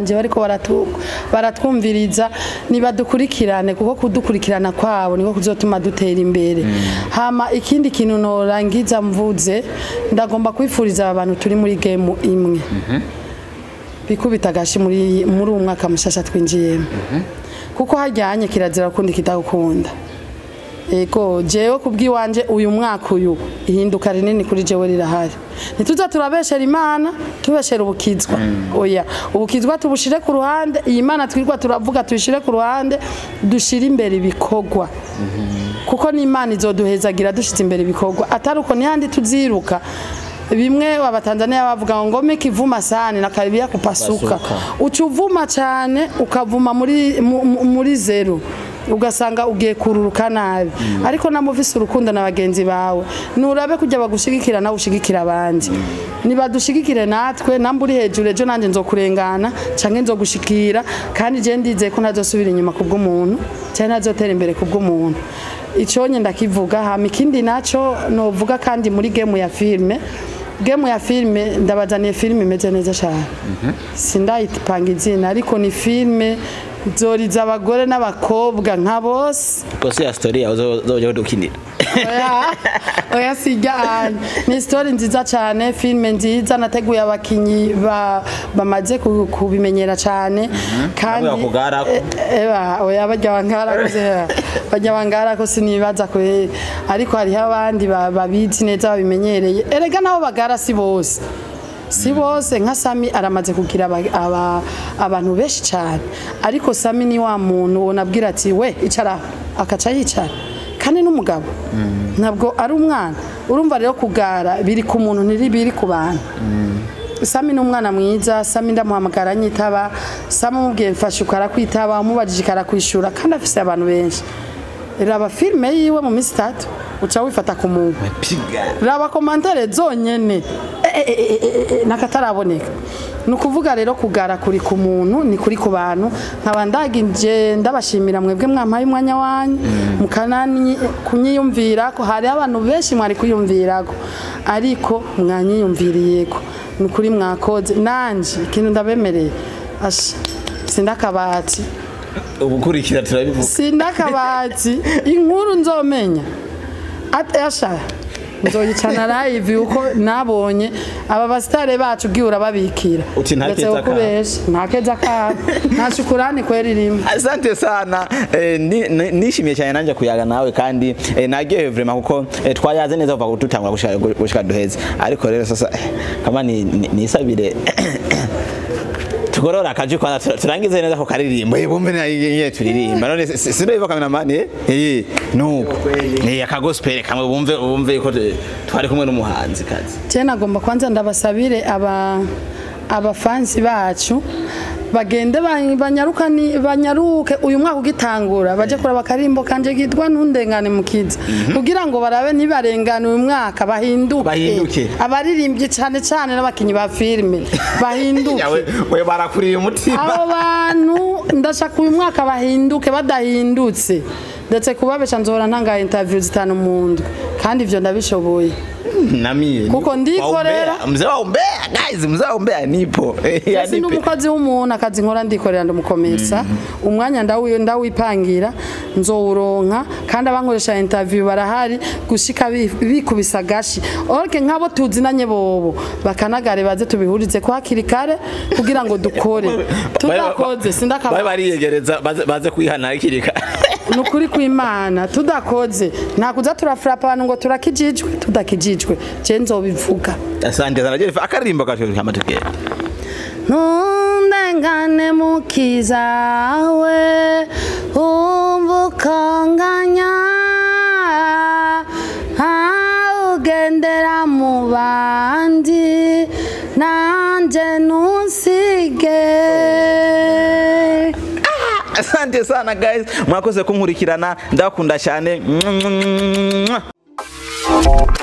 banje bariko baratu- baratwumviriza nibadukurikirane kuko kudukurikirana kwabo niko kuzotuma dutera imbere hama ikindi kintu norangiza mvuze ndagomba kwifuriza aba bantu turi muri game imwe bikubita agashi muri muri uwo mwaka mushasha twinjiyemo kuko hajyanye kirazira kundi kitagukunda ego jewe kubw'iwanje uyu mwaka uyu ihinduka rinini kuri jewe rirahari ntituza turabeshera imana tubeshera ubukizwa oya ubukizwa tubushire ku ruhande iyi mana twirwa turavuga tuyishire ku ruhande dushire imbere ibikorwa kuko n'imana izoduhezagira dushize imbere ibikorwa atari uko nihandi tuziruka bimwe abatanzania bavuga ngo ngome kivuma sana na karibia kupasuka uca uvuma cyane ukavuma muri mu- mu- muri zero ugasanga ugiye kururuka nabi ariko namuvise urukundo na bagenzi bawe nurabe kujya bagushigikira nawe ushigikira abandi nibadushigikire natwe namba uri hejuru ejo nanjye nzokurengana canke nzogushikira kandi je ndizeye ko ntazosubira inyuma kubw'umuntu cyane ntazotera imbere kubw'umuntu iconye ndakivuga hama ikindi naco novuga kandi muri game ya filme game ya filme ndabazaniye filme imeze neza cyane sindayipanga izina ariko ni filme zoriza abagore n'abakobwa nka bose Kose ya story yawe uzoje kudukinira. oya oya sijya ahantu ni story nziza cyane filme nziza nateguye abakinyi ba- bamaze ku- kubimenyera cyane kandi Bamwe bakugarako. Eh, eba oya bajya bangarako se bajya bangarako sinibaza ko ariko hariho abandi ba- babizi neza babimenyereye erega nabo bagara si bose si bose nka sami aramaze kugira aba- aba- abantu benshi cyane ariko sami ni wa muntu wonabwira ati we icara aho." akaca yicara kandi n'umugabo ntabwo ari umwana urumva rero kugara biri ku muntu ntibiri ku bantu sami ni umwana mwiza sami ndamuhamagara anyitaba sami umubwiye mfashe ukarakwitaba umubajije ikarakwishura kandi afise abantu benshi raba filime yiwe mu minsi itatu uca wifata ku muntu Piga. raba komantere zonyene Eh, eh, eh, eh, eh, nakataraboneka ni ukuvuga rero kugara kuri ku muntu ni kuri ku bantu nkaba ndagije ndabashimira mwebwe mwampaye umwanya wanyu mukanani kunyiyumvira ko hari abantu benshi mwari kwiyumvirako ariko mwanyiyumviriyeko ni ukuri mwakoze nanje ikintu ndabemereye asha sindakabati Ubukurikira turabivuga. sindakabati inkuru nzomenya At- asha nzoyicana live uko nabonye aba basitare bacu ugiye urababikira Uti nta Ndetse keza kabo. kukubesha nta keza kabo nta shukurani kweri rimwe Asante sana eh, ni- ni- nishimiye cyane nanje kuyaga nawe kandi eh, naryohewe vraiment kuko eh, twayaze neza kuva tutangura gushika gushika duheze ariko rero sasa eh, kama ni ni- nisabire tugorora akaji kwanza tura- turangize neza ko karirimbo eh bumve na yeye turirimba none si- si- sino hivyo cameraman eh eh nuko eh akagospel kamwe bumve bumve ko tu- twari kumwe n'umuhanzi kazi je nagomba kwanza ndabasabire aba abafansi bacu bagende ba- banyarukani banyaruke uyu mwaka ugitangura baje kuraba akarimbo kanje kitwa ntundengane mukiza kugira ngo barabe nibarengane uyu mwaka bahinduke Bahinduke. abaririmbyi cyane cyane n'abakinyi ba filime bahinduke yawe we barakuriye umutima abo bantu ndashaka uyu mwaka bahinduke badahindutse ndetse kubabesha nzohora ntanga interview zitanu mu ndwi kandi ivyo ndabishoboye namie Kuko ndikorera. mzee wa umbea guys mzee wa umbea nipo Eh, Ese yanipe. ndi umukozi w'umuntu akazi nkora ndikorera ndamukomesa umwanya ndawi- ndawipangira nzowuronka kandi abankoresha interview barahari gushika bi- bikubisa gashi orke nk'abo tuzinanye bobo bakanagare baze tubihurize ko hakiri kare kugira ngo dukore tudakoze bari sindakaba bariyegereza baze- baze kwihana hakiri kare ni ukuri kw'imana tudakoze nta kuza turafurapa abantu ngo turakijijwe tudakijijwe je nzobivuga asante sana jeff akaririmbo kacu kama tukera ntundengane mukiza we umva ukanganya ugendera mu bandi nanjye ntusige asante sana guys mwakoze kunkurikirana ndabakunda cyane